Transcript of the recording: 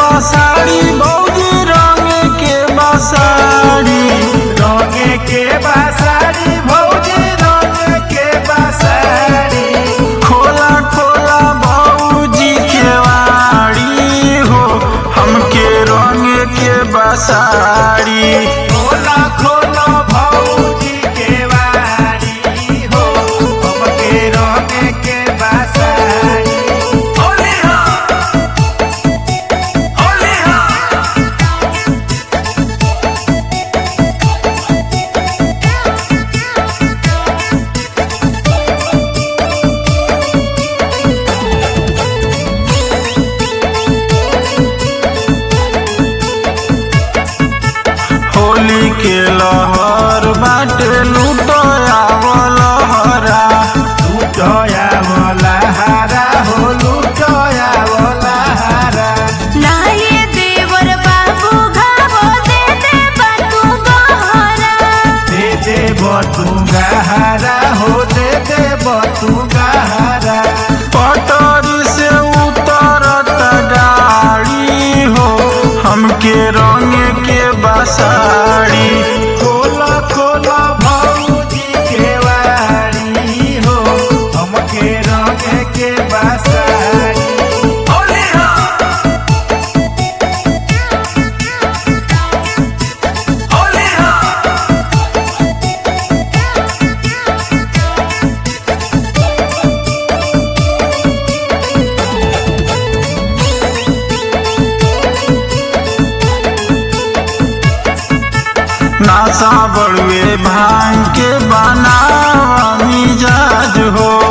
बसाड़ी भौजी रंग के बसाड़ी रंगे के बासारी भौजी रंगे के बासारी खोला खोला भौजी के वाड़ी हो हमके रंग के बसाड़ी खोला खोला भौजी के वारी हो हमके रंगे के बासारी होली हो होली हो होली के लहर बाटे लुटया लहरा लुटया वाला हारा हो लुटया वाला हारा नाये देवर बाबू घावो दे दे बाटू गहरा दे दे बतूंगा हारा हो दे दे बतूंगा हारा पटरी से उतरत डाड़ी हो हमके रंग के बसाड़ी खोला खोला भौजी के वारी हो हमके रंग के बासारी होली हो होली हो नासा बड़ुए भांग के बनावा मिजाज हो